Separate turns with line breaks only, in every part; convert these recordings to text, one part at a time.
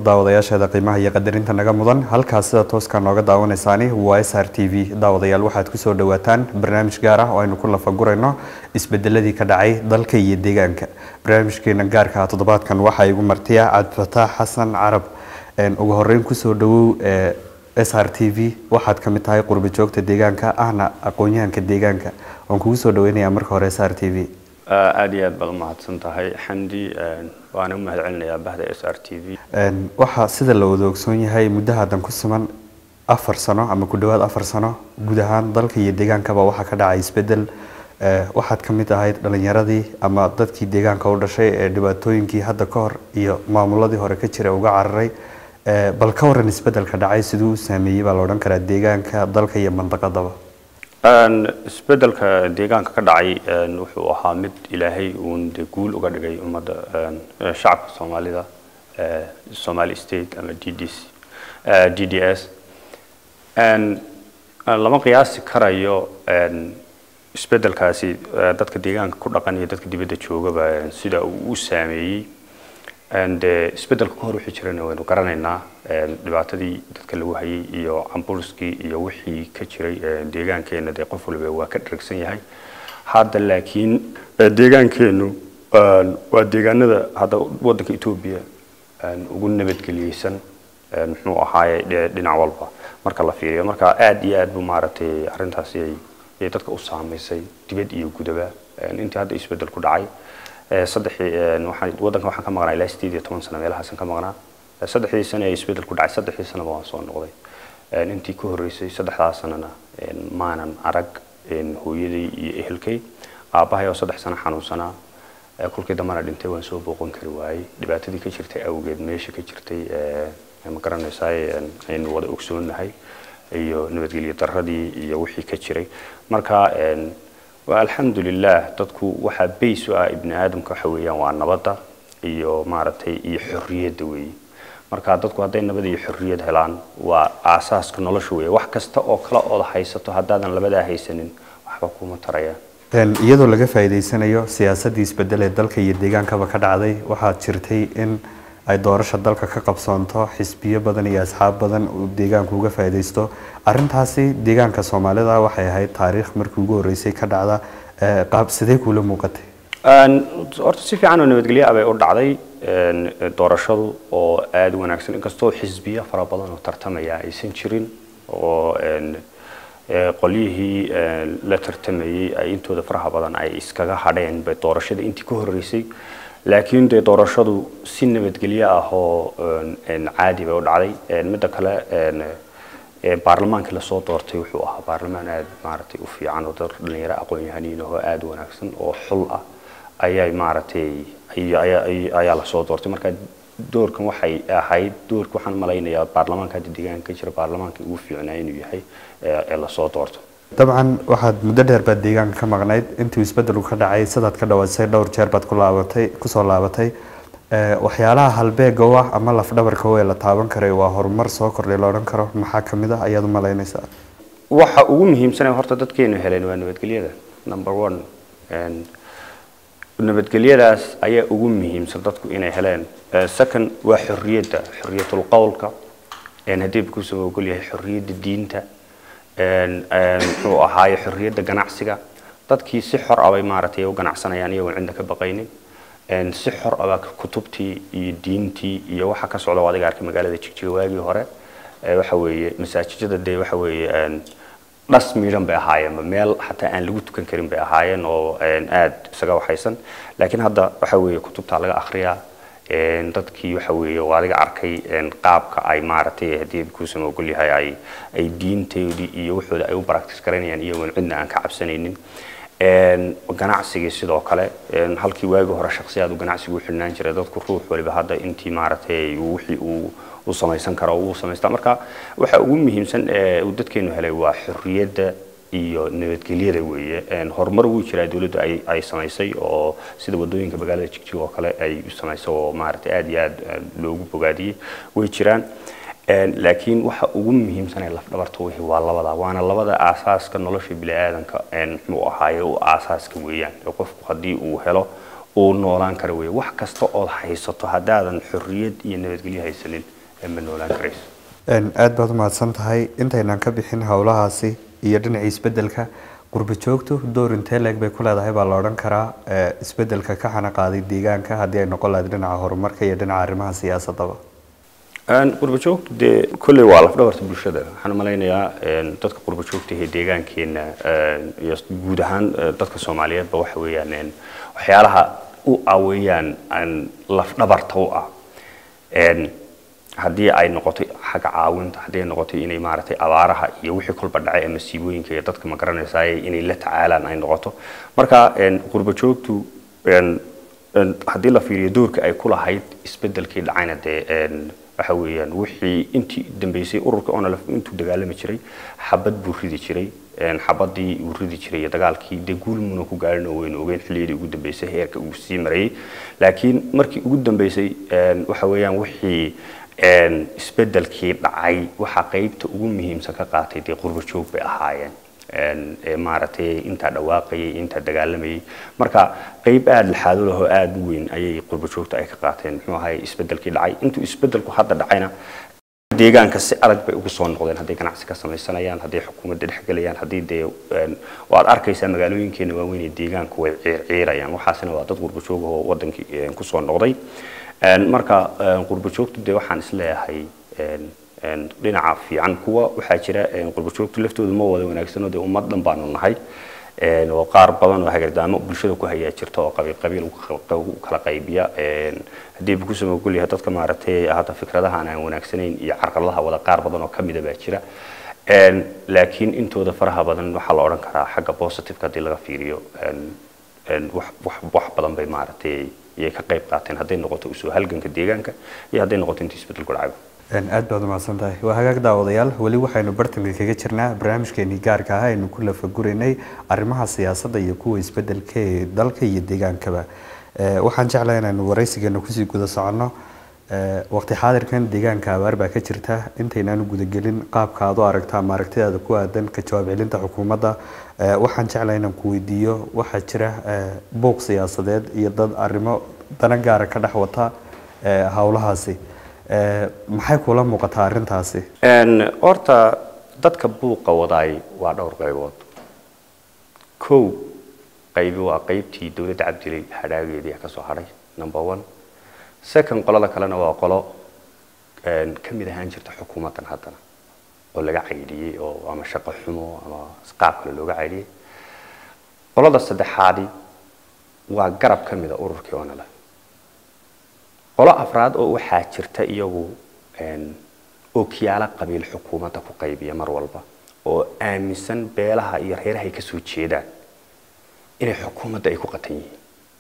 daawadayaasheeda qiimaha iyo qadarinta naga mudan halkaas sida tooska nooga daawanaysaani waa s r t v daawadayaal waxaad kusoo dhawaataan barnaamij gaar ah oo aynu ku lafagurayno isbedeladii ka dhacay dalka iyo deegaanka barnaamijkeena gaarka ah toddobaadkan waxaa igu martiya cabdifataax xasan carab ugu horeyn kusoo dhawow s r t v waxaad ka mid tahay qurbi joogta deegaanka ahna aqoon-yahanka deegaanka waan kugu soo dhaweynayaa marka hore s r t v
aada iyo aad baad umahadsan tahay xamdi waana u mahad celinayaa bahda s r t v
waxaa sida la wada ogsoon yahay muddo haddan ku siman afar sano ama ku dhowaad afar sano guud ahaan dalka iyo deegaankaba waxaa ka dhacay isbedel waxaad ka mid ahayd dhalinyaradii ama dadkii deegaanka u dhashay ee dhibaatooyinkii hadda ka hor iyo maamuladii hore ka jira uga cararay bal ka waran isbedelka dhacay siduu u saameeyey baa la odhan karaa deegaanka dalka iyo mandaqadaba
isbedelka deegaanka ka dhacay wuxuu ahaa mid ilaahay uun de guul uga dhigay ummadda shacabka soomaalida somali state ama d d c d d s lama qiyaasi karayo isbedelkaasi dadka deegaanka ku dhaqan iyo dadka dibadda joogaba sida uu u saameeyey de isbedelka ka hor wixii jirana waynu garanaynaa dhibaatadii dadka lagu hayay iyo camburskii iyo wixii ka jiray deegaankeena dee qof waliba waa ka dharagsan yahay hadda laakiin deegaankeenu waa deegaanada hadda wadanka etoobiya ugu nabadgeliyeysan muxuu ahaaye dhinac walba marka la fiiriyo marka aada iyo aad bu maaragtay arrintaasi ay dadka u saamaysay dibad iyo gudaba intii hadda isbedel ku dhacay saddexii waxaan waddanka waxaan ka maqnaa ilaa sideed iyo toban sano meelahaasan ka maqnaa saddexdii sano ee isbedel ku dhacay saddexdii sanaba waan soo noqday intii ka horreysay saddexdaas sanana maanan arag hooyaday iyo ehelkay aabbahay oo saddex sano xanuunsanaa kolkii dambana dhintay waan soo booqan kari waayey dhibaatadii ka jirtay awgeed meesha ka jirtay ma garanaysaa aynu wada ogsoonnahay iyo nabadgelyo daradii iyo wixii ka jiray marka alxamdulilah dadku waxaa bays u ah ibni aadamka waxa weeyaan waa nabadda iyo maaragtay iyo xorriyadda weeye marka dadku hadday nabad iyo xorriyad helaan waa aasaaska nolosha weeye wax kasta oo kale ood haysato haddaadan labadaa haysanin waxba kuma tarayaan
iyadoo laga faa'iidaysanayo siyaasaddii isbedel ee dalka iyo deegaankaba ka dhacday waxaad jirtay in ay doorasha dalka ka qabsoonto xisbiyo badan iyo asxaab badan uu deegaanku uga faa'iidaysto arrintaasi deegaanka soomaalida waxay ahayd taariikh markii ugu horreysay ka dhacda qaab sidee kuula muuqatay
horta si fiican oo nabadgelyo ah bay u dhacday doorashadu oo aada u wanaagsan inkastoo xisbiyo fara badan oo tartamaya aysan jirin oo qolyihii la tartamayey ay intooda faraha badan ay iskaga hadheen bay doorashada intii ka horreysay laakiin dee doorashadu si nabadgelyo ah oo caadi bay u dhacday midda kale baarlamaankii lasoo doortay wuxuu ahaa baarlamaan aada maaragtay u fiican oo dad dhalinyaro aqoon-yahaniin ahoo aada u wanaagsan oo xul ah ayay maaragtay ayaa lasoo doortay marka doorkan waxay ahayd doorka waxaan malaynayaa baarlamaanka hadda deegaanka ka jira baarlamaanka ugu fiicnaa inuu yahay ee lasoo doorto
dabcan waxaad muddo dheer baad deegaanka ka maqnayd intuu isbedelu ka dhacay sidaad ka dhawaysay dhowr jeer baad ku laabatay kusoo laabatay waxyaalaha halbeega u ah ama lafdhabarka oo ee la taaban karay waa horumar soo kordhay la odhan karo maxaa ka mid ah ayaad u malaynaysaa
waxa ugu muhiimsanee horta dadkeenu heleen waa nabadgelyada number one nabadgelyadaas ayaa ugu muhiimsan dadku inay heleen second waa xorriyadda xorriyatul qowlka haddii kusoo ogol yahay xorriyadda diinta muxuu ahaaye xorriyadda ganacsiga dadkii si xor ah bay maaragtay u ganacsanayaan iyagoon cidna ka baqaynin si xor ah baa kutubtii iyo diintii iyo waxa ka socda adiga arkay magaalada jigjiga waagii hore waxa weeye masaajijada dee waxa weeye dhas miidhan bay ahaayeen meel xataa aan lagu tukan karin bay ahaayeen oo aada isaga waxaysan laakiin hadda waxa weeye kutubtaa laga akhriyaa dadkii waxa weeye waa adiga arkay qaabka ay maaragtay haddii kuusama ogol yahay ay ay diintoodii iyo waxooda ay u practice garanayaan iyagoon cidna aan ka cabsanaynin ganacsigii sidoo kale halkii waagii hore shaksiyaad uu ganacsigu u xidhnaan jiray dadku ruux waliba hadda intii maaragtay wixii uu uu samaysan karo uu samaystaa marka waxa ugu muhiimsan ee uu dadkeenu helay waa xorriyadda iyo nabadgelyada weeye horumar wuu jiraa dowladdu ay ay samaysay oo sida wadooyinka magaalada jigjig oo kale ay samaysay oo maaragtay aada iyo aada loogu bogaadiyey way jiraan laakiin waxa ugu muhiimsan ee lafdhabarta wixii waa labada waana labada aasaaska nolosha bini'aadanka muxuu ahaaye u aasaaska weeyaan qofku haddii uu helo uu noolaan karo wey wax kasta ood haysato haddaadan xorriyad iyo nabadgelyo haysanin ma noolaan karayso
aada baad umahadsan tahay intaynaan ka bixin howlahaasi iyo dhinaca isbedelka qurba joogtu door intee leeg bay ku leedahay baa la odhan karaa isbedelka ka xana qaaday deegaanka haddii ay noqon lahayd dhinaca horumarka iyo dhinaca arrimaha siyaasadaba
qurba joogtu dee kolley waa lafdhabarta bulshada waxaan malaynayaa dadka qurba joogta ee deegaankeena iyo guud ahaan dadka soomaaliyeedba waxa weeyaan waxyaalaha u ah weeyaan lafdhabarta u ah haddii ay noqoto xagga caawinta haddii ay noqoto inay maaragtay abaaraha iyo wixii kolba dhacay ee masiibooyinka iyo dadka ma garanaysaay inay la tacaalaan ay noqoto marka qurba joogtu haddii la fiiriyo doorka ay ku lahayd isbedelkii dhacayna dee waxa weeyaan wixii intii dambeysay ururka onalf intuu dagaalami jiray xabad buu ridi jiray xabadii uu ridi jiray iyo dagaalkii dee guulmuna ku gaarin oo waynu ogeyn xilliyadii ugu dambeysay heerka uu sii marayay laakiin markii ugu dambeysay waxa weeyaan wixii isbedelkii dhacay waxaa qeybta ugu muhiimsan ka qaatay dee qurba joog bay ahaayeen maaragtay intaa dhawaaqayay intaa dagaalamayay marka qeyb aada laxaado lahoo aada u weyn ayay qurba joogta ay ka qaateen muxuu ahay isbedelkii dhacay intuu isbedelku hadda dhacayna deegaanka si adag bay ugu soo noqdeen hadday ganacsi ka samaysanayaan hadday xukuumadda dhexgelayaan haddii dee waad arkaysaa magaalooyinkeena waaweyn ee deegaanku way ciirciirayaan waxaasina waa dad qurba joog oo wadankii kusoo noqday marka qurba joogtu dee waxaan isleeyahay dhinaca fiican kuwa waxaa jira qurba joogtu laftoodu ma wada wanaagsanoo dee ummad dhan baanu nahay oo qaar badan oo hagardaamo bulshada ku hayaa jirta oo qabiil qabiil u kala qaybiya haddii bu kusoo mogol yahay dadka maaragtay hadda fikradaha aan wanaagsanayn iyo carqaladaha wada qaar badan oo kamida baa jira laakiin intooda faraha badan waxaa la odhan karaa xagga positiveka haddii laga fiiriyo wax badan bay maaragtay iyay ka qayb qaateen hadday noqoto usoo halganka deegaanka iyo hadday noqoto intii isbedelku dhacayba
aad baad umahadsan tahay waa hagaag daawadayaal weli waxaynu bartanka kaga jirnaa barnaamijkeenii gaarka ah aynu ku lafaguraynay arrimaha siyaasadda iyo kuwa isbedelka ee dalka iyo deegaankaba waxaan jeclahay inaynu waraysigeena kusii guda soconno waqti xaadirkan deegaanka abaar baa ka jirta intaynaanu gudagelin qaabka aad u aragta ama aragtidaada ku aadan ka jawaab celinta xukuumadda waxaan jeclahay inaan ku weydiiyo waxaa jira buuq siyaasadeed iyo dad arrimo dana gaara ka dhex wata howlahaasi maxay kula muuqataa arrintaasi
horta dadka buuqa wadaay waa dhowr qaybood kow qaybi waa qaybtii dowladda cabdilay hadhaageedii ka soo hadhay number one second qolada kalena waa qolo ka mid ahaan jirta xukuumaddan haddana oo laga caydhiyey oo ama shaqo xumo ama qaab kale looga caydhiyey qolada saddexaadi waa garab ka mida ururkii onala qolo afraad oo waxaa jirta iyagu ookiyaalo qabiil xukuumadda ku qaybiya mar walba oo aaminsan beelaha iyo reeraha ay kasoo jeedaan inay xukuumadda ay ku qatan yihiin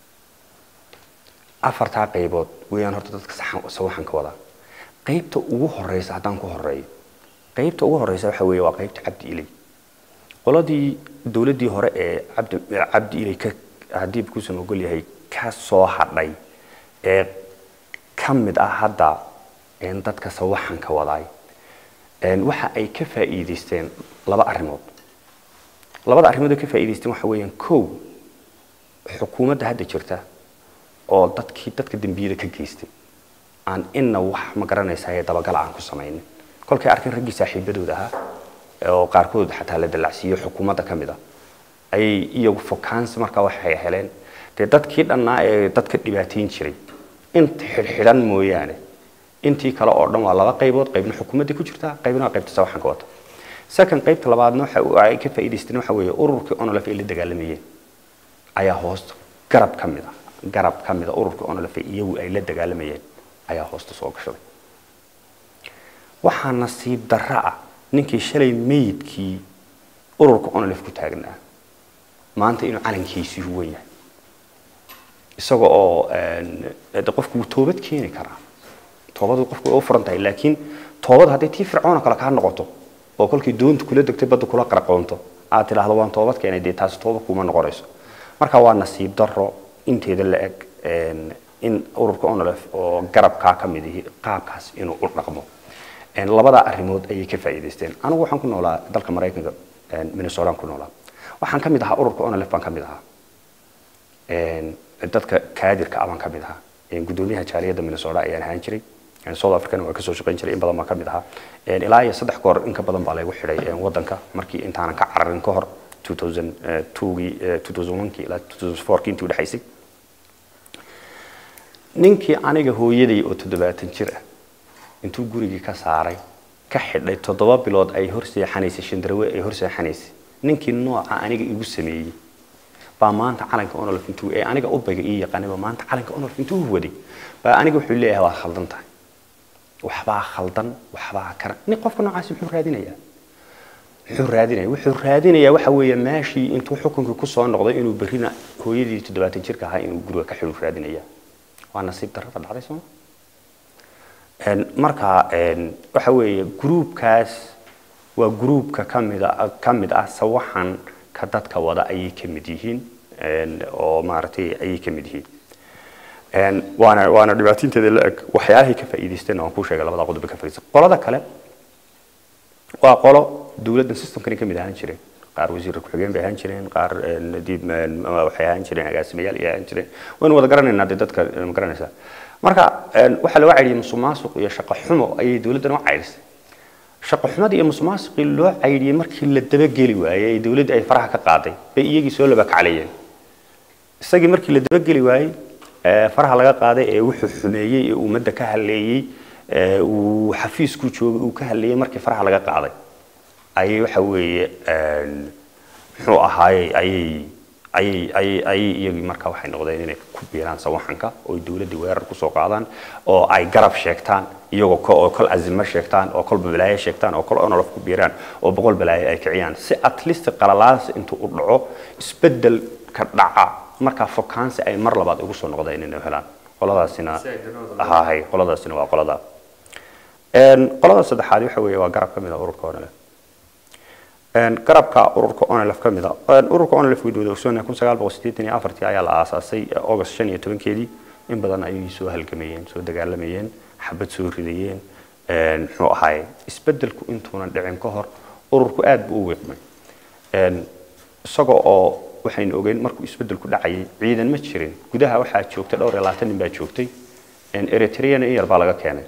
afartaa qaybood weeyaan horta dadka sawaxanka wada qaybta ugu horeysa haddaan ku horeeyo qaybta ugu horeysa waxa weeye waa qaybta cabdi ilay qoladii dowladdii hore ee cabdi cabdi ilay ka haddii kuusan ogol yahay ka soo hadhay ee ka mid ah hadda dadka sawaxanka wadaay waxa ay ka faa'iidaysteen laba arrimood labada arrimood oo ka faa'iidaysteen waxa weeyaan kow xukuumadda hadda jirta oo dadkii dadka dembiyada ka geystay aan inna wax ma garanaysaa ee dabagal aan ku samaynin kolkay arkeen raggii saaxiibadooda ahaa oo qaarkood xataa la dallacsiiyo xukuumadda ka mid ah ayay iyagu fokaansi markaa waxay heleen dee dadkii dhannaa ee dadka dhibaateyn jiray inta xidhxidhan mooyaane intii kale oo dhan waa laba qaybood qaybna xukuumadda ku jirta qaybna waa qaybta sawaxanka wata second qaybta labaadna waxa ay ka faa'iidaysteen waxa weeye ururkii onolf ay la dagaalamayeen ayaa hoosta garab ka mid ah garab ka mid a ururkii onolf iyagu ay la dagaalamayeen ayaa hoosta soo gashaday waxaa nasiib darra ah ninkii shalay meydkii ururka onolf ku taagnaa maanta inuu calankiisii huwan yahay isaga oo de qofku wuu toobad keeni karaa toobadu qofku way u furan tahay laakiin toobad hadday tii fircoona kale kaa noqoto oo kolkii doonta kula degtay badda kula qaraqoonto aad tidhaahdo waan toobad keenay dee taasi tooba kuma noqonayso marka waa nasiib darro inteeda la eg in ururka onolf oo garabkaa ka mid ihi qaabkaas inuu u dhaqmo labada arrimood ayay ka faa'iidaysteen anigu waxaan ku noolaa dalka maraykanka minnesotaan ku noolaa waxaan ka mid ahaa ururka onolf baan ka mid ahaa dadka kaadirka aban ka mid ahaa gudoomiyaha jaaliyadda minnesota ayaan ahaan jiray south africana waa kasoo shaqayn jiray in badan baa ka mid ahaa ilaa iyo saddex goor in ka badan baa laygu xidhay wadanka markii intaanan ka cararin ka hor 2002gii 2001kii ilaa 2004kii intii udhexaysay ninkii aniga hooyaday oo toddobaatan jir ah intuu gurigii ka saaray ka xidhay toddoba bilood ay hor seexanaysay shandarawe ay hor seexanaysay ninkii nooca aniga igu sameeyey baa maanta calanka onolf intuu ee aniga udbayga ii yaqaanayba maanta calanka onolf intuu waday baa aniga wuxuu leeyahay waad khaldan tahay waxbaa khaldan waxbaa kana nin qofka noocaasi muxuu raadinayaa muxuu raadinaya wuxuu raadinayaa waxa weeye meeshii intuu xukunkii kusoo noqday inuu berrina hooyadii toddobaatan jirka ahaa inuu guriga ka xidhu raadinaya waa nasiib darrada dhacday sooma marka waxa weeye gruubkaas waa gruubka kamida ka mid ah sawaxan ka dadka wada ayay ka mid yihiin oo maaragtay ayay ka mid yihiin waana waana dhibaataynteeda la eg waxyaalahay ka faa'iidaysteen waan kuu sheegay labada qodob ka faa'iidaysan qolada kale waa qolo dawladdan systemkani ka mid ahaan jireen qaar wasiir ku-xigeen bay ahaan jireen qaar dib waxay ahaan jireen agaasimayaal ay ahaan jireen waynu wada garanaynaa dee dadka ma garanaysaa marka waxaa looga caydhiyey musuqmaasuq iyo shaqo xumo ayay dawladdan u caydhisay shaqo xumadii iyo musuqmaasuqii loo caydhiyey markii la dabageli waayey ee dawladda ay faraha ka qaaday bay iyagii soo laba kaclayeen isagii markii la dabageli waayey faraha laga qaaday ee wuxuu xumeeyey ee ummadda ka haleeyey uu xafiisku joogay uu ka haleeyey markii faraha laga qaaday ayay waxa weeye muxuu ahaayey ayay ayay ayay ayay iyagii markaa waxay noqdeen inay ku biiraan sawaxanka oo dawladdii weerar kusoo qaadaan oo ay garab sheegtaan iyagoo ko oo kol azimo sheegtaan oo kolba balaayo sheegtaan oo kol onolof ku biiraan oo boqol balaayo ay kiciyaan si at least qalalaas intuu u dhaco isbeddel ka dhaca markaa fokaansi ay mar labaad ugu soo noqdeen inay helaan qoladaasina hahay qoladaasina waa qolada qolada saddexaad waxa weeye waa garab ka mid a ururka onolef garabka ururka onolef ka mid a ururka onolef way wada ogsoonaya kun sagaal boqol siddeetan iyo afartii ayaa la aasaasay august shan iyo tobankeedii in badan ayay soo halgamayeen soo dagaalamayeen xabad soo ridayeen muxuu ahaay isbeddelku intuunan dhicin ka hor ururku aad buu u wiiqmay isaga oo waxaynu ogeyn markuu isbeddelku dhacayay ciidan ma jirin gudaha waxaa joogtay dhowr iyo labaatan nin baa joogtay eritreana in yar baa laga keenay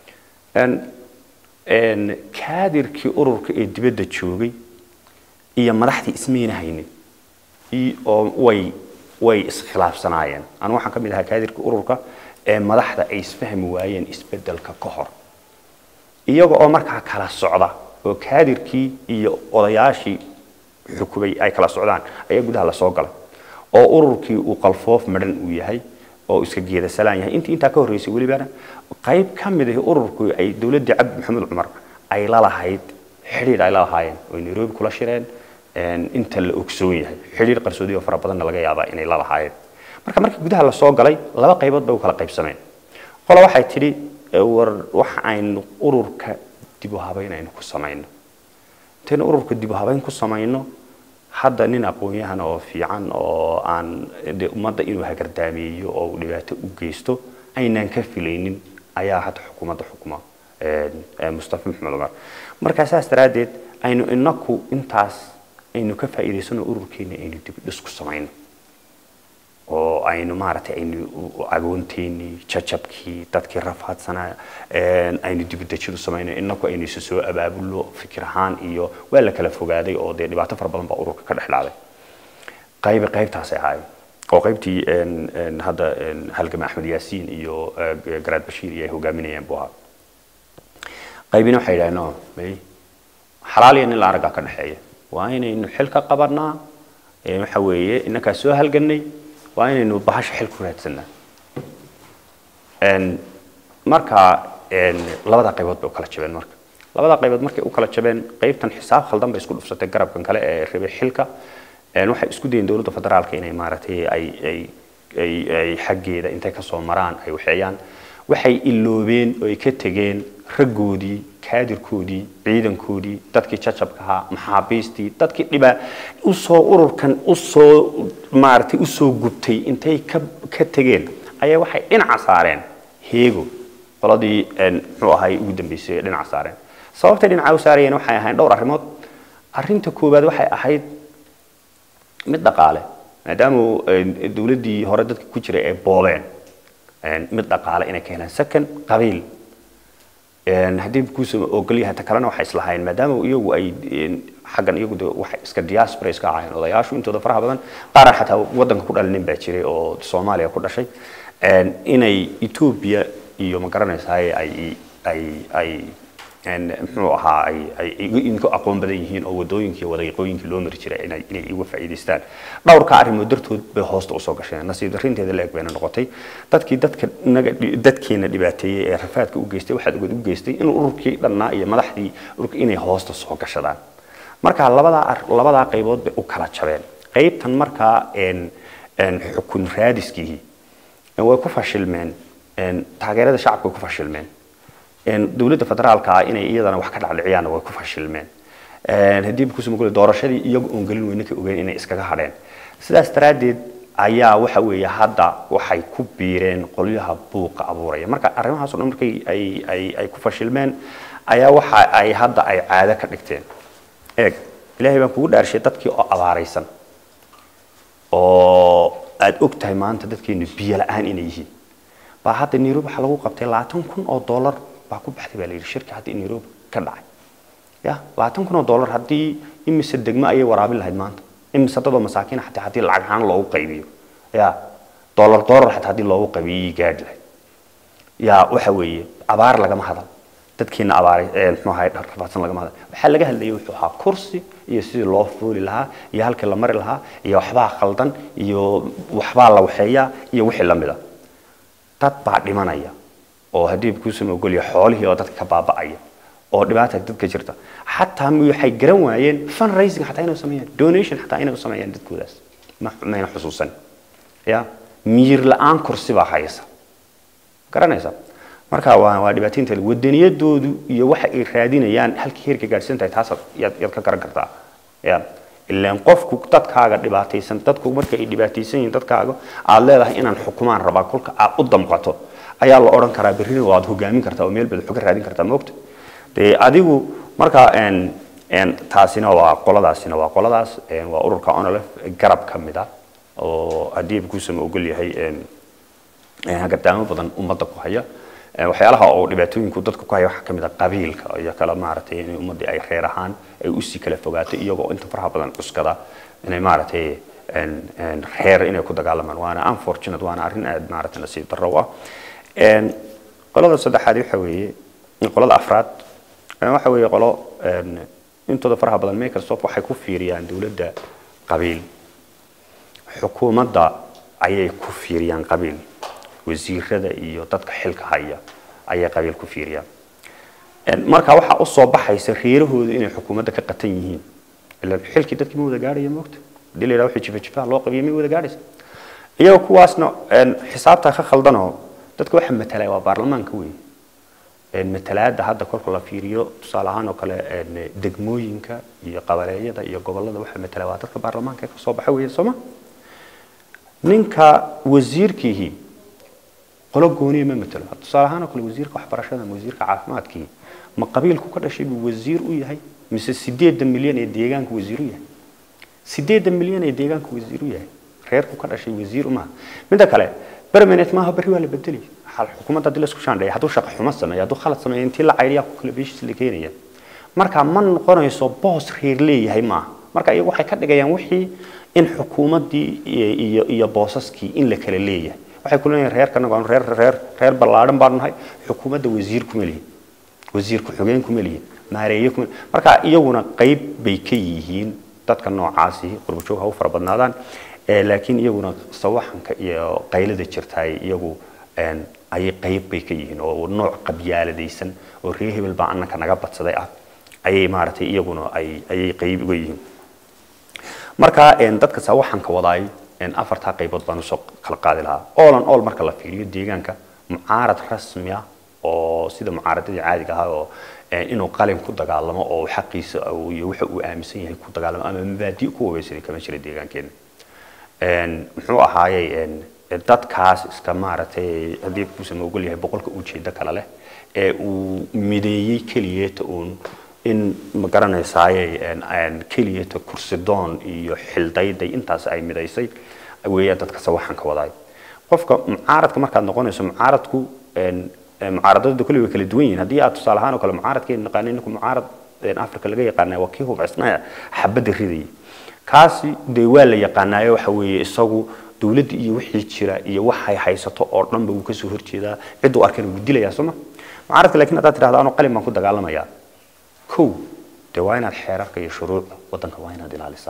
kaadirkii ururka ee dibadda joogay iyo madaxdii ismayna haynin oo way way iskhilaafsanaayeen anu waxaan ka mid ahaa kaadirkii ururka ee madaxda ay isfahmi waayeen isbeddelka ka hor iyaga oo markaa kala socda oo kaadirkii iyo odayaashii xukumay ay kala socdaan ayaa gudaha lasoo galay oo ururkii uu qalfoof madhan uu yahay oo iska geeda salaan yahay intii intaa ka horreysay welibana qayb ka mid ah ururku ay dowladdii cabdi maxamed cumar ay la lahayd xidhiidh ay la lahaayeen oo nairobi kula shireen inta la ogsoon yahay xidhiidh qarsoodi oo fara badanna laga yaabaa inay la lahaayeen marka markii gudaha lasoo galay laba qaybood bay u kala qaybsameen qola waxay tidhi war waxa aynu ururka dib u habayn aynu ku samayno intaynu ururka dib u habayn ku samayno hadda nin aqoon-yahan oo fiican oo aan de ummadda inuu hagardaameeyo oo uu dhibaato u geysto aynaan ka filaynin ayaa hadda xukuumadda xukuma mustafa maxamed cumar markaa saas daraaddeed aynu inaku intaas aynu ka faa'iidaysano ururkeena aynu dib dhis ku samayno oo aynu maaragtay aynu agoonteennii jajabkii dadkii rafaadsanaa aynu dibudejin u samayno inaku aynu isu soo abaabulno fikir ahaan iyo waa la kala fogaaday oo dee dhibaato fara badan baa ururka ka dhex dhacday qaybi qaybtaasay ahaayeen oo qaybtii hadda halgama axmed yaasiin iyo garaad bashiir iyo ay hogaaminayeen buu ahaa qaybina waxay yidhahdeen no may xalaal iyo nin la araggaa ka dhexeeya waa inaynu xil ka qabanaa waxa weeye innakaa soo halganay waa inaynu bahasha xil ku raadsanaa marka labada qaybood bay u kala jabeen marka labada qaybood markay u kala jabeen qaybtan xisaab khaldan bay isku dhufsatay garabkan kale ee rabay xilka waxay isku dayeen dowladda federaalka inay maaragtay ay ay ay ay xaggeeda intay ka soo maraan ay waxeeyaan waxay iloobeen oo ay ka tegeen raggoodii kaadirkoodii ciidankoodii dadkii jajabka ahaa maxaabiistii dadkii dhibaa usoo ururkan usoo maaragtay usoo gubtay intay ka ka tegeen ayaa waxay dhinaca saareen heego qoladii muxuu ahay ugu dambeysay dhinaca saareen sababtay dhinaca u saarayeen waxay ahayn dhowr arrimood arrinta koowaad waxay ahayd mid dhaqaale maadaama dowladdii hore dadka ku jiray ay boobeen mid dhaqaale inay ka helaan second qabiil haddii kuusa ogolyahay ta kalena waxay islahayn maadaama iyagu ay xaggan iyagu de waxay iska diaspora iska ahayn odayaashu intooda faraha badan qaar xataa waddanka ku dhalinin baa jiray oo soomaaliya ku dhashay inay etoobiya iyo ma garanaysaay ay ay ay muxuu ahaa ay ay idinku aqoon badan yihiin oo wadooyinkii iyo wadaqiiqooyinkii loo mari jiray inay inay iga faa'iidaystaan dhowrka arrimood dartood bay hoosta usoo gasheen nasiib darrinteeda la eg bayna noqotay dadkii dadka naga dadkeena dhibaateeyey ee rafaadka u geystay waxaad ogad u geystay in ururkii dhannaa iyo madaxdii ururka inay hoosta soo gashadaan marka labadaa labadaa qaybood bay u kala jabeen qaybtan markaa xukun raadiskii way ku fashilmeen taageerada shacabka way ku fashilmeen dowladda federaalka ah inay iyadana wax ka dhacdhiciyaanna way ku fashilmeen haddii kusumagule doorashadii iyagu oon gelin weyne ka ogeyn inay iskaga hadheen sidaas daraaddeed ayaa waxa weeye hadda waxay ku biireen qolyaha buuqa abuuraya marka arrimahaas o dhan markay ay ay ay ku fashilmeen ayaa waxa ay hadda ay caado ka dhigteen eeg ilaahay baan kugu dhaarshay dadkii oo abaaraysan oo aada og tahay maanta dadkeenu biyo la-aan inay yihiin baa hadda nairobi waxaa lagu qabtay labaatan kun oo dollar baa ku baxday baa la yidhi shirka hadda nairobi ka dhacay ya labaatan kun oo dollar haddii imise degmo ayay waraabin lahayd maanta imise dadoo masaakiin xataa haddii lacag ahaan loogu qaybiyo ya dollar dollar xataa haddii loogu qaybiyo gaadhi lahayd ya waxa weeye abaar lagama hadal dadkiina abaaray muxuu ahay rafaadsan lagama hadal waxaa laga hadlayay wuxuu ahaa kursi iyo sidii loo fooli lahaa iyo halkii la mari lahaa iyo waxbaa khaldan iyo waxbaa la waxeeyaa iyo wixii la mid a dad baa dhimanaya oo haddii kuusama ogolya xoolihii oo dadka ka baaba'aya oo dhibaata dadka jirta xataa waxay garan waayeen fundraising xataa inay sameeyaan donation xataa inay u sameeyaan dadkoodaas ma mayna xusuusan ya miir la-aan kursi baa haysa garanaysa marka waa waa dhibaataynta wadaniyadoodu iyo waxa ay raadinayaan halkii heerka gaadhsan tahay taas yaad yaad ka garan kartaa ya ilaan qofku dadkaaga dhibaataysan dadku marka ay dhibaataysan yihiin dadkaaga aad leedahay inaan xukumaan rabaa kolka aad u damqato ayaa la odhan karaa berrina waad hogaamin kartaa oo meel baad xoga raadin kartaa moogta dee adigu marka taasina waa qoladaasina waa qoladaas waa ururka onolef garab ka mid ah oo haddii kuusama ogol yahay gardaamo badan ummadda ku haya waxyaalaha oo dhibaatooyinku dadku ku haya waxaa ka mid ah qabiilka iyo kala maaragtay in ummaddii ay reer ahaan ay usii kala fogaato iyagoo inta faraha badan cuskada inay maaragtay reer inay ku dagaalamaan waana unfortunate waana arrin aad maaragtay nasiib darro u ah qolada saddexaad waxa weeye qolada afraad waxa weeye qolo intooda faraha badan microsoft waxay ku fiiriyaan dowladda qabiil xukuumadda ayay ku fiiriyaan qabiil wasiirada iyo dadka xilka haya ayay qabiil ku fiiriyaan marka waxaa usoo baxaysa reerahooda inay xukuumadda ka qatan yihiin ilaan xilkii dadkii ma wada gaadhaya moogta hadii la yidhaha wixii jifa jifaha loo qabiyo ma wada gaadhaysa iyaga kuwaasna xisaabta ka khaldanoo dadka waxa matalaya waa baarlamaanka weeye matalaada hadda kolka la fiiriyo tusaale ahaan oo kale degmooyinka iyo qabaleeyada iyo gobolada waxa matala waa dadka baarlamaanka ka soo baxa weeye sooma ninka wasiirkiihi qolo gooniya ma matalo tusaale ahaan oo kale wasiirka waxbarashada ama wasiirka caafimaadkii ma qabiilku ka dhashay buu wasiir u yahay mise sideedan milyan ee deegaanka wasiir u yahay sideedan milyan ee deegaanka wasiir u yahay reerku ka dhashay wasiir maaha midda kale permanent maaha berri waa la bedeli xukuumadda haddii laisku shaandheeya hadduu shaqo xumo sameeyo hadduu khalad sameeyo intii la cayriyaa ku kala beeshiis la keenaya marka ma noqonayso boos reer leeyahay maaha marka iyagu waxay ka dhigayaan wixii in xukuumaddii iyo iyo boosaskii in la kala leeyahay waxay ku leeyihin reerkanagu aanu reer reer reer ballaadhan baanu nahay xukuumadda wasiir kuma lihin wasiir ku-xigeen kuma lihin maareeye kuma marka iyaguna qayb bay ka yihiin dadka noocaasi qurbajoog ha u fara badnaadaan laakiin iyaguna sawaxanka iyo qaylada jirtaay iyagu ayay qayb bay ka yihiin oo nooc qabyaaladaysan oo reer hebel baa annanka naga badsaday ah ayay maaragtay iyaguna ay ayay qayb uga yihiin marka dadka sawaxanka wadaay afartaa qaybood baan usoo kala qaadi lahaa all on all marka la fiiriyo deegaanka mucaarad rasmi ah oo sida mucaaradadii caadiga ahaa oo inuu qalin ku dagaalamo oo xaqiisa iyo waxa uu aaminsan yahay ku dagaalamo ama mabaadi ku wabeysaday kama jira deegaankeena muxuu ahaayey dadkaas iska maaragtay haddii kuusan ogol yahay boqolka ujeedo kale leh ee uu mideeyey keliyeeta uun in ma garanaysaaye keliyata kursidoon iyo xildayday intaas ay midaysay weeyaan dadka sawaxanka wadaay qofka mucaaradka markaad noqonayso mucaaradku mucaaradada kulli way kala duwan yihiin haddii aad tusaale ahaan oo kale mucaaradkeenu naqaanay ninku mucaarad africa laga yaqaanaa waa kii hubcisnaya xabadda ridayay kaasi dee waa la yaqaanaayo waxa weeye isagu dowladda iyo wixii jira iyo waxay haysato oo dhanba wuu kasoo horjeedaa cidduu arkana wuu dilayaa sooma mucaaradka laakiin haddaad tidhahda anoo qalin baan ku dagaalamayaa kow dee waa inaad xeerarka iyo shuruucda waddanka waa inaad ilaalisaa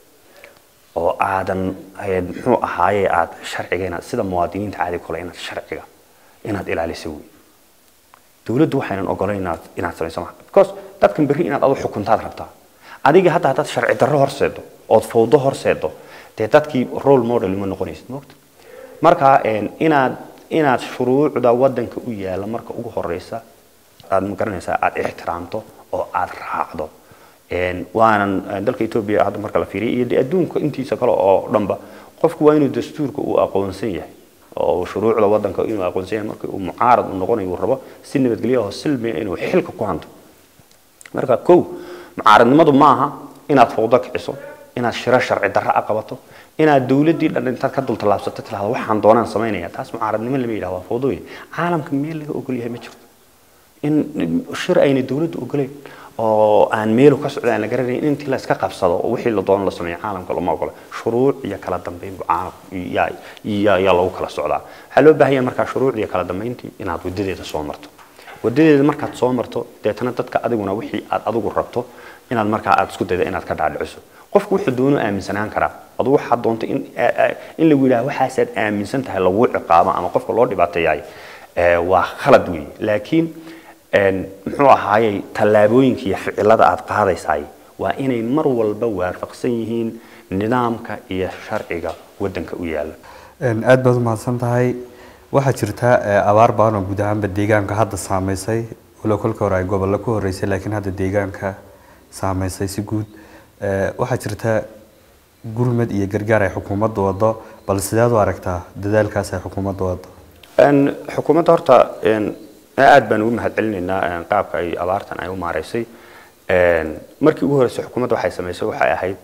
oo aadan muxuu ahaaye aad sharciga inaad sida muwaadiniinta caadi kule inaad sharciga inaad ilaaliso wey dowladdu waxaynan ogolayn inaad inaad samayso maa because dadkan berri inaad adu xukuntaad rabtaa adiga hadda haddaad sharci darro horseedo ood fawdo horseedo dee dadkii role model ma noqonaysid moogta marka inaad inaad shuruucda waddanka u yaalla marka ugu horeysa aad ma garanaysaa aad ixtiraamto oo aad raacdo waanan dalka etoobiya hadda marka la fiiriya iyo dee adduunka intiisa kale oo dhanba qofku waa inuu dastuurka uu aqoonsan yahay oo shuruucda waddanka inuu aqoonsan yahay marka uu mucaarad u noqonayo uu rabo si nabadgelyo oo silmiya inuu xilka ku hanto marka kow mucaaradnimadu maaha inaad fawdo kiciso inaad shiro sharci darro a qabato inaad dowladdii dhan intaad ka dultallaabsato tirahdo waxaan doonaan samaynaya taas mucaaradnimo lama yidhaha waa fawdooyin caalamka meel laga ogol yahay ma jirto in shir ayna dowladdu ogoleyn oo aan meelu ka socda aan la garanayn in intii la iska qabsado oo wixii la doono la sameeyo caalamka lama ogola shuruuc iyo kala dambeyn yaa yaa lagu kala socdaa waxaa loo baahan yahay markaa shuruucdii iyo kala dambeyntii inaad wadadeeda soo marto wadadeeda markaad soo marto deetana dadka adiguna wixii aad adigu rabto inaad markaa aad isku dayda inaad ka dhaadhiciso qofku wuxuu doono aaminsanaan karaa adu waxaad doonto in in lagu yidhaha waxaasaad aaminsan tahay lagu ciqaabo ama qofka loo dhibaateeyaay waa khalad weeye laakiin muxuu ahaayey tallaabooyinka iyo ficilada aad qaadaysaay waa inay mar walba waafaqsan yihiin nidaamka iyo sharciga waddanka u yaalla
aad baad umahadsan tahay waxaa jirta abaar baan oo guud ahaanba deegaanka hadda saameysay walow kolka hore ay gobollo ku horeysay laakiin hadda deegaanka saameysay si guud waxaa jirta gurmad iyo gargaar ay xukuumadda wado bal sideed u aragtaa dadaalkaas ay xukuumadda wado
xukuumadda horta aad baan ugu mahad celinaynaa qaabka ay abaartan ay u maareysay markii ugu horeysay xukuumadda waxay samaysay waxay ahayd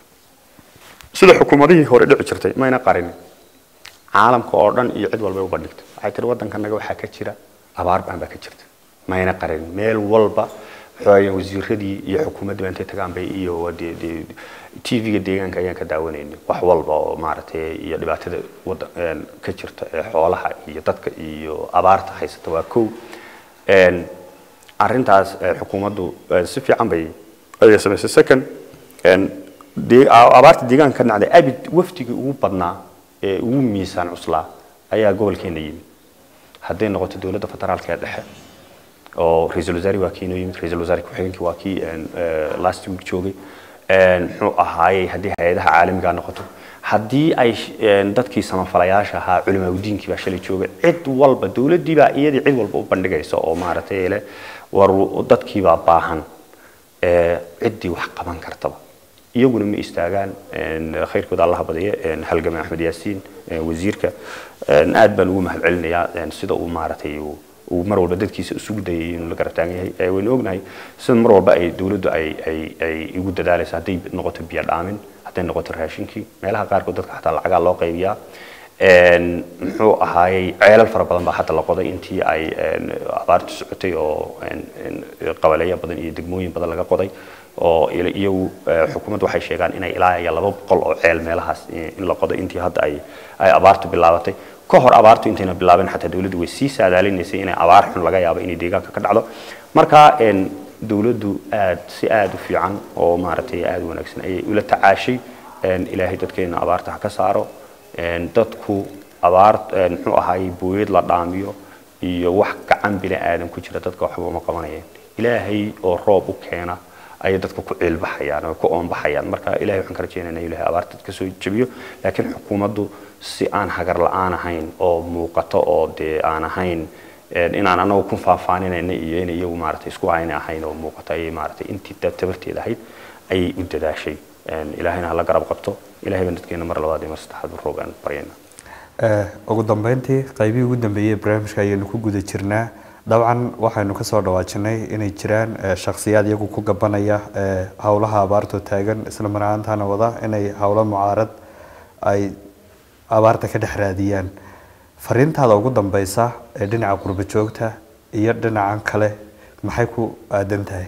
sida xukuumadihii hore dhici jirtay mayna qarinin caalamka oo dhan iyo cid walbay u bandhigtay waxay tiri waddankanaga waxaa ka jira abaar baan baa ka jirta mayna qarinin meel walba waxawaaye wasiiradii iyo xukuumadda intay tagaan bay iyo tv-ga deegaanka ayaan ka daawanaynay wax walba oo maaragtay iyo dhibaatada waddan ka jirta ee xoolaha iyo dadka iyo abaarta haysata waa kow arrintaas xukuumaddu si fiican bay ayay samaysay second abaarta deegaanka ka dhacday abid wafdigii ugu badnaa ee ugu miisaan cuslaa ayaa gobolkeena yimid hadday noqoto dowladda federaalka ee dhexe oo ra-iisul wasaare waa kii inoo yimid ra-iisul wasaare ku-xigeenkii waa kii last week joogay muxuu ahaayey haddii hay-adaha caalamiga noqoto haddii ay dadkii samafalayaasha ahaa culimaagudiinkii baa shalay joogay cid walba dowladdii baa iyadii cid walba u bandhigaysa oo maaragtay le war dadkii baa baahan ciddii wax qaban kartaba iyaguna ma istaagaan khayrkooda allaha badiye halgame axmed yaasiin wasiirka aad baan ugu mahad celinayaa sida uu maaragtay uu mar walba dadkiisa isugu dayay inuu la garab taagan yahay waynu ognahay sida mar walba ay dowladdu ay ay ay igu dadaalayso hadday noqoto biyo dhaamin hadday noqoto raashinkii meelaha qaarkood dadka xataa lacagaa loo qaybiyaa muxuu ahaayey ceelal fara badan baa hadda la qoday intii ay abaartu socotay oo qabaleeya badan iyo degmooyin badan laga qoday oo iyagu xukuumaddu waxay sheegaan inay ilaa iyo laba boqol oo ceel meelahaas in la qodo intii hadda ay ay abaartu bilaabatay ka hor abaartu intayna bilaabeen xataa dowladdu way sii saadaalinaysay inay abaar xun laga yaabo inay deegaanka ka dhacdo marka dowladdu aad si aad u fiican oo maaragtay aad u wanaagsan ayay ula tacaashay ilaahay dadkeena abaarta ha ka saaro dadku abaar muxuu ahaayey booyad la dhaamiyo iyo wax gacan bini aadan ku jira dadka waxba uma qabanayeen ilaahay oo roob u keena ayay dadka ku ciilbaxayaan oo ku oonbaxayaan marka ilahay waxaan ka rajaynaynaa ilahay abaarta dadka soo jabiyo laakiin xukuumaddu si aan hagar la-aan ahayn oo muuqato oo dee aan ahayn inaan anagu ku faahfaaninayna iyo in iyagu maaragtay isku hayna ahayn oo muuqato ayay maaragtay intii tabarteeda ahayd ayay u dadaashay ilaahayna hala garab qabto ilahay baan dadkeena mar labaad iyo mar saddexaad u roogaan baryayna
ugu dambeyntii qaybihii ugu dambeeyey barnaamijka ayaynu ku guda jirnaa dabcan waxaynu kasoo dhawaajinay inay jiraan shakhsiyaad iyagu ku gabanaya howlaha abaartoo taagan isla mar ahaantaana wada inay howlo mucaarad ay abaarta ka dhex raadiyaan fariintaada ugu dambeysa ee dhinaca qurbo joogta iyo dhinacan kale maxay ku aadan tahay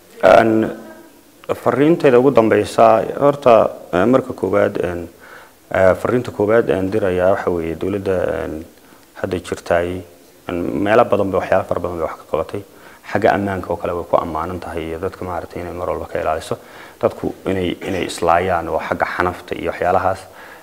fariinteeda ugu dambeysa horta marka koowaad fariinta koowaad aan dirayaa waxa weeye dowladda hadda jirtaay meelo badan bay waxyaalo fara badan bay wax ka qabatay xagga ammaanka oo kale way ku ammaanan tahay iyo dadka maaragtay inay mar walba ka ilaaliso dadku inay inay islaayaan oo xagga xanafta iyo waxyaalahaas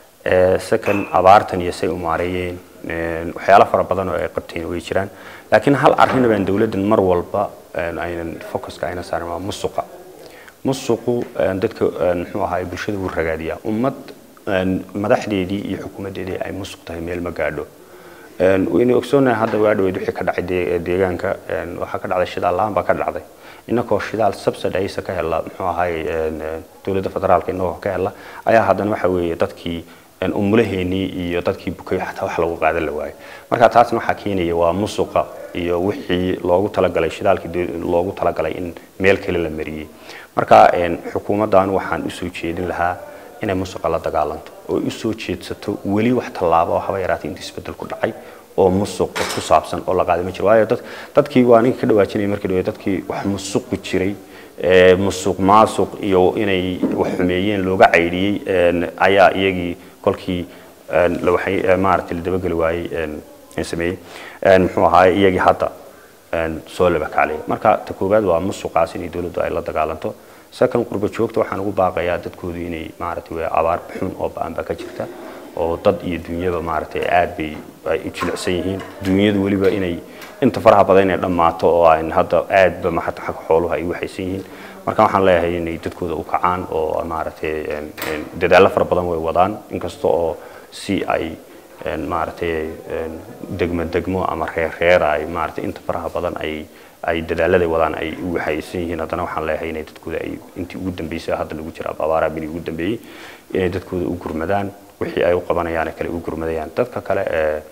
second abaartan iyo say u maareeyeen waxyaalo fara badan oo ay qabteen way jiraan laakiin hal arrin baan dowladdan mar walba aynan focuska ayna saarin waa musuqa musuqu dadka muxuu ahaay bulshada wuu ragaadiyaa ummad madaxdeedii iyo xukuumaddeedii ay musuq tahay meel ma gaadho waynu ogsoonahay hadda waa dhaweyd wixii ka dhacay deegaanka waxaa ka dhacday shidaal la-aan baa ka dhacday inakoo shidaal subsidaysa ka hela muxuu ahaay dowladda federaalka inagoo ka hela ayaa haddana waxa weeye dadkii umulaheenii iyo dadkii bukay xataa wax lagu qaadan la waayo marka taasna waxaa keenaya waa musuqa iyo wixii loogu talagalay shidaalkii loogu talagalay in meel kale la mariyey marka xukuumaddan waxaan usoo jeedin lahaa inay musuqa la dagaalanto oo usoo jeedsato weli wax tallaabo oo haba yaraatay inta isbedel ku dhacay oo musuq ku saabsan oo la qaaday ma jiro waayo dad dadkii waa ninka ka dhawaajinaya markii dhawe dadkii wax musuqi jiray musuq maasuq iyo inay wax xumeeyeen looga caydhiyey ayaa iyagii kolkii waxay maaragtay la dabageli waayey sameeyey muxuu ahaay iyagii hadda soo labakaclay marka ta koowaad waa musuqaas inay dowladdu ay la dagaalanto second qurbo joogta waxaan ugu baaqayaa dadkoodu inay maaragtay waa abaar xun oo ba-an baa ka jirta oo dad iyo dunyaba maaragtay aad bay ay u jilicsan yihiin dunyadu weliba inay inta faraha badan inay dhammaato oo aan hadda aadba maxata xagga xooluhu ay u waxaysan yihiin marka waxaan leeyahay inay dadkooda u kacaan oo maaragtay dadaallo fara badan way wadaan inkasta oo si ay maaragtay degmo degmo ama reer reer ay maaragtay inta faraha badan ay ay dadaalada wadaan ay u waxaysan yihiin haddana waxaan leeyahay inay dadkooda ay intii ugu dambeysay hadda lagu jira abaaraha bini ugu dambeeyey inay dadkooda u gurmadaan wixii ay u qabanayaan kale u gurmadayaan dadka kale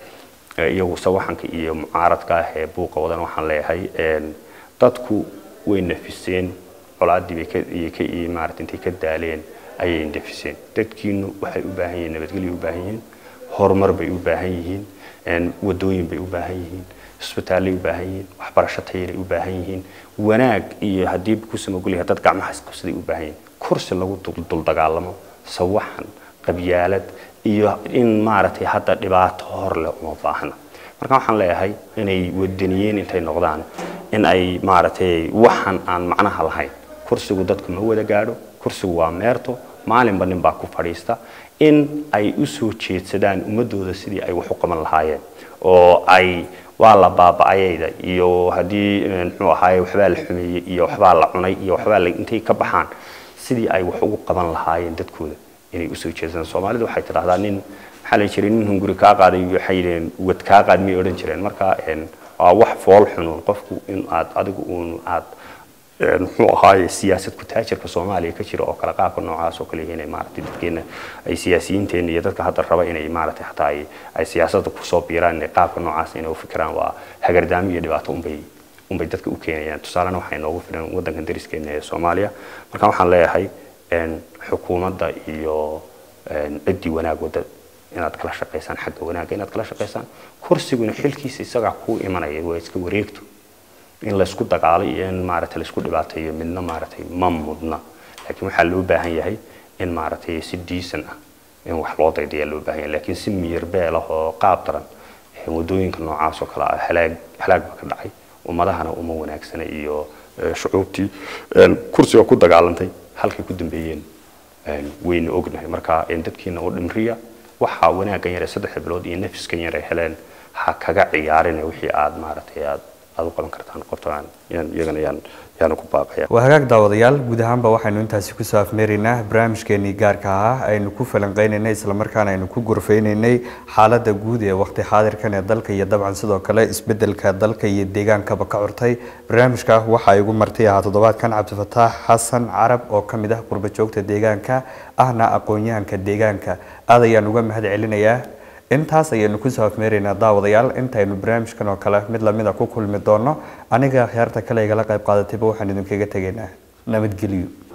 ee iyagu sawaxanka iyo mucaaradka ah ee buuqa wadan waxaan leeyahay dadku way nafiseen colaaddii bay ka iyo ka iyo maaragtay intay ka daaleen ayay nafiseen dadkiinu waxay u baahan yihiin nabadgelyo u baahan yihiin horumar bay u baahan yihiin wadooyin bay u baahan yihiin isbitaallay u baahan yihiin waxbarasho tayaray u baahan yihiin wanaag iyo haddii ku samagulyahay dad gacmaha isqabsaday u baahan yihiin kursi lagu dul dagaalamo sawaxan qabyaalad iyo in maaragtay hadda dhibaato hor leh uma baahna marka waxaan leeyahay inay wadaniyeen intay noqdaan in ay maaragtay waxan aan macnaha lahayn kursigu dadku ma wada gaadho kursigu waa meerto maalinba nin baa ku fadhiista in ay u soo jeedsadaan ummadooda sidii ay wax u qaban lahaayeen oo ay waa la baaba'ayayda iyo haddii muxuu ahaaye waxbaa la xumeeyey iyo waxbaa la cunay iyo waxbaa la intay ka baxaan sidii ay wax ugu qaban lahaayeen dadkooda inay usoo jeedsadaan soomaalidu waxay tidhahdaa nin maxaa la jiray nin hunguri kaa qaaday waxay yidhaheen wad kaa qaad miyay odhan jireen marka waa wax fool xunuun qofku in aad adigu uun aad muxuu ahaaye siyaasad ku-taajirka soomaaliya ka jira oo kale qaabka noocaas oo kale inay maaragtay dadkeena ay siyaasiyiinteena iyo dadka hadda raba inay maaragtay hataa ay ay siyaasadda kusoo biiraan inay qaabka noocaas inay u fikiraan waa hagardaamo iyo dhibaato unbay unbay dadka u keenayaan tusaalena waxay noogu filan waddankan dariskeena ee soomaaliya marka waxaan leeyahay xukuumadda iyo ciddii wanaag wadda inaad kala shaqaysaan xagga wanaagga inaad kala shaqaysaan kursiguna xilkiisa isagaa kuu imanaya waa iska wareegto in laysku dagaalo iyo in maaragtay laysku dhibaateeyo midna maaragtay ma mudna laakiin waxaa loo baahan yahay in maaragtay si diisan ah in wax loo daydayaa loo baahan yahay laakiin si miyir beel ah oo qaab daran wadooyinka noocaas oo kale ah halaag halaag baa ka dhacay ummadahana uma wanaagsana iyo shucuubtii kursiga ku dagaalantay halkay ku dambeeyeen wayna ognahay marka dadkiina u dhimriya waxaa wanaaggan yare saddex bilood iyo nafiskan yare heleen ha kaga ciyaarina wixii aad maaragtay aad aad u qaban kartaan qorto aan iyagana yaan yaanu ku baaqaya
waa hagaag daawadayaal guud ahaanba waxaynu intaasi kusoo afmeeraynaa barnaamijkeenii gaarka ahaa aynu ku falanqeynaynay islamarkaana aynu ku gorfeynaynay xaaladda guud ee waqti xaadirkan ee dalka iyo dabcan sidoo kale isbedelka dalka iyo deegaankaba ka curtay barnaamijka waxa igu martay ahaa toddobaadkan cabdifataax xasan carab oo ka mid ah qurba joogta deegaanka ahna aqoon-yahanka deegaanka aad ayaan uga mahad celinayaa intaas ayaynu kusoo afmeeraynaa daawadayaal intaynu barnaamijkan oo kale mid lamida ku kulmi doono aniga akhyaarta kale igala qayb qaadatayba waxaan idinkaga tegaynaa nabadgelyo